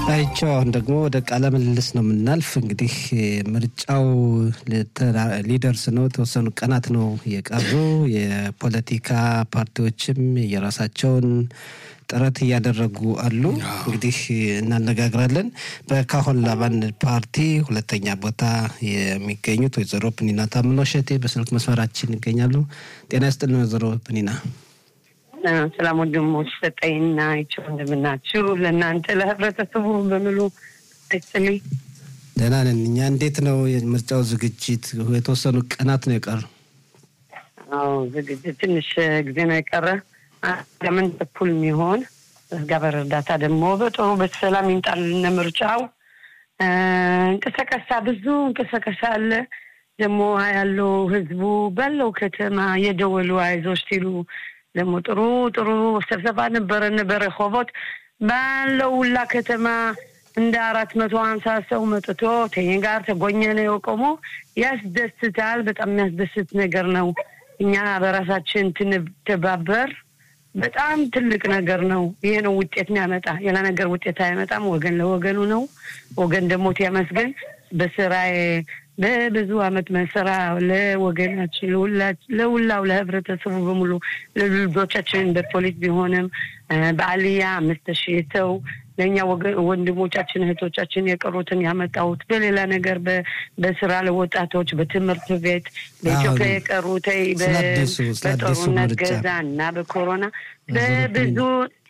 አይቸው አሁን ደግሞ ወደ ቃለ ምልልስ ነው የምናልፍ። እንግዲህ ምርጫው ሊደርስ ነው፣ የተወሰኑ ቀናት ነው የቀሩ። የፖለቲካ ፓርቲዎችም የራሳቸውን ጥረት እያደረጉ አሉ። እንግዲህ እናነጋግራለን። በካሆን ላባን ፓርቲ ሁለተኛ ቦታ የሚገኙት ወይዘሮ ፕኒና ታምኖ ሸቴ በስልክ መስመራችን ይገኛሉ። ጤና ይስጥልን ወይዘሮ ፕኒና። ሰላም ወንድሞች ሰጠኝና ይቸው እንደምናችሁ ለእናንተ ለህብረተሰቡ በሙሉ አይስጥልኝ። ደህና ነን እኛ። እንዴት ነው የምርጫው ዝግጅት? የተወሰኑ ቀናት ነው የቀሩ። አዎ ዝግጅት ትንሽ ጊዜ ነው የቀረ ለምን በኩል የሚሆን እግዚአብሔር እርዳታ ደግሞ በጥሩ በሰላም ይምጣልን ምርጫው። እንቅስቃሴ ብዙ እንቅስቃሴ አለ ደግሞ ያለው ህዝቡ ባለው ከተማ የደወሉ አይዞች ሲሉ ደግሞ ጥሩ ጥሩ ስብሰባ ነበረን በረሆቦት ባለው ሁላ ከተማ እንደ አራት መቶ ሀምሳ ሰው መጥቶ ከእኔ ጋር ተጎኘ ነው የቆሞ ያስደስታል። በጣም የሚያስደስት ነገር ነው። እኛ በራሳችን ትንተባበር በጣም ትልቅ ነገር ነው። ይሄ ነው ውጤት የሚያመጣ ሌላ ነገር ውጤት አይመጣም። ወገን ለወገኑ ነው። ወገን ደግሞ ያመስገን በስራዬ በብዙ አመት መስራ ለወገናችን ለሁላው ለህብረተሰቡ በሙሉ ለልጆቻችን በፖሊስ ቢሆንም በአልያ አምስት ሺህ ሰው ለእኛ ወንድሞቻችን እህቶቻችን የቀሩትን ያመጣሁት በሌላ ነገር በስራ ለወጣቶች በትምህርት ቤት በኢትዮጵያ የቀሩት በጦርነት ገዛ እና በኮሮና በብዙ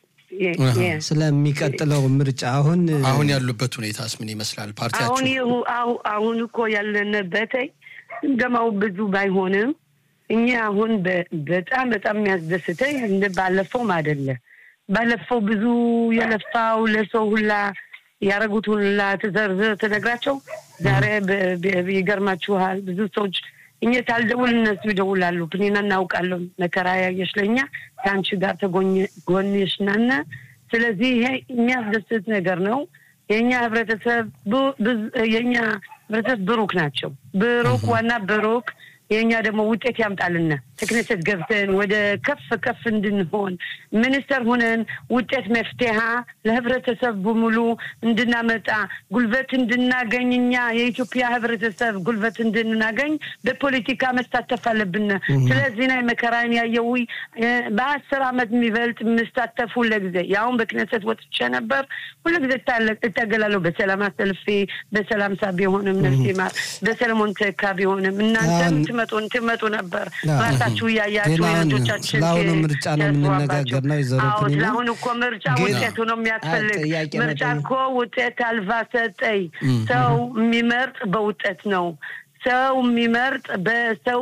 ስለሚቀጥለው ምርጫ አሁን አሁን ያሉበት ሁኔታስ ምን ይመስላል? ፓርቲያችሁ አሁን አሁን እኮ ያለንበት ግምገማው ብዙ ባይሆንም እኛ አሁን በጣም በጣም የሚያስደስተኝ እንደ ባለፈውም አይደለ ባለፈው ብዙ የለፋው ለሰው ሁላ ያደረጉት ሁላ ተዘርዝር ተነግራቸው ዛሬ ይገርማችኋል ብዙ ሰዎች እኛ ሳልደውል እነሱ ይደውላሉ። ፕኒና እናውቃለን መከራ ያየሽ ለእኛ ከአንቺ ጋር ተጎንሽ ናነ። ስለዚህ ይሄ የሚያስደስት ነገር ነው። የእኛ ህብረተሰብ የእኛ ህብረተሰብ ብሩክ ናቸው። ብሩክ ዋና ብሩክ የእኛ ደግሞ ውጤት ያምጣልና ተክነሰት ገብተን ወደ ከፍ ከፍ እንድንሆን ሚኒስተር ሁነን ውጤት መፍትሄ ለህብረተሰብ በሙሉ እንድናመጣ ጉልበት እንድናገኝ እኛ የኢትዮጵያ ህብረተሰብ ጉልበት እንድናገኝ በፖለቲካ መሳተፍ አለብን። ስለዚህ ናይ መከራን ያየው በአስር አመት የሚበልጥ የምሳተፍ ሁለጊዜ ያሁን በክነሰት ወጥቼ ነበር። ሁለጊዜ እታገላለሁ። በሰላም አሰልፌ በሰላም ሳ ቢሆንም ነፍሴ ማር በሰለሞን ተካ ቢሆንም እናንተም ትመጡ ትመጡ ነበር ራሳችሁ እያያችሁ የእህቶቻችን ስለአሁኑ ምርጫ ነው የምንነጋገር ነው። ይዘሮ ስለአሁን እኮ ምርጫ ውጤቱ ነው የሚያስፈልግ። ምርጫ እኮ ውጤት አልባ ሰጠኝ። ሰው የሚመርጥ በውጤት ነው። ሰው የሚመርጥ በሰው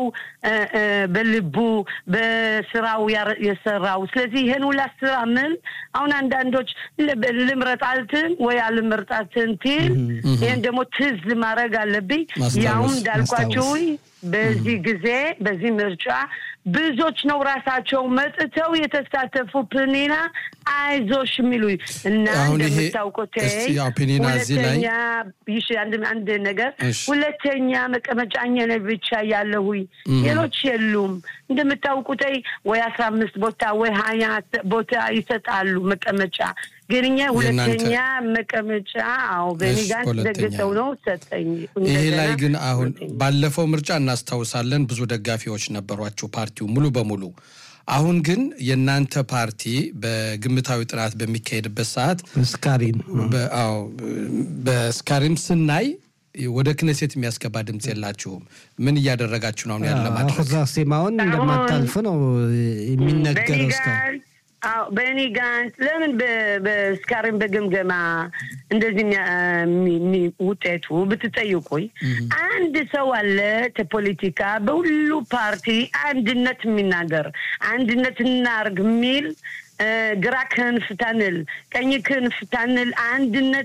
በልቡ በስራው የሰራው። ስለዚህ ይህን ሁላ ስራ ምን አሁን አንዳንዶች ልምረጣልትን ወይ አልምርጣትን ትል ይህን ደግሞ ትዝ ማድረግ አለብኝ። ያውም እንዳልኳችሁ በዚህ ጊዜ በዚህ ምርጫ ብዙዎች ነው ራሳቸው መጥተው የተሳተፉ ፕኒና አይዞሽ የሚሉ እና እንደምታውቁት ሁለተኛ አንድ ነገር ሁለተኛ መቀመጫኛ ላይ ብቻ ያለሁ ሌሎች የሉም። እንደምታውቁት ወይ አስራ አምስት ቦታ ወይ ሀያ ቦታ ይሰጣሉ መቀመጫ ግን እኛ ሁለተኛ መቀመጫ አዎ በእኔ ጋር ደግጠው ነው ሰጠኝ። ይሄ ላይ ግን አሁን ባለፈው ምርጫ እናስታውሳለን ብዙ ደጋፊዎች ነበሯቸው ፓርቲው ሙሉ በሙሉ አሁን ግን የእናንተ ፓርቲ በግምታዊ ጥናት በሚካሄድበት ሰዓት ስካሪም በስካሪም ስናይ ወደ ክነሴት የሚያስገባ ድምፅ የላችሁም። ምን እያደረጋችሁ ነው? ያለ ማድረግ ሴማውን እንደማታልፍ ነው የሚነገረው እስካሁን በእኔ ጋር ለምን በስካሪም በግምገማ እንደዚህ ውጤቱ ብትጠይቁኝ አንድ ሰው አለ ከፖለቲካ በሁሉ ፓርቲ አንድነት የሚናገር አንድነት እናርግ የሚል ግራ ክንፍ ታንል ቀኝ ክንፍ ታንል አንድነት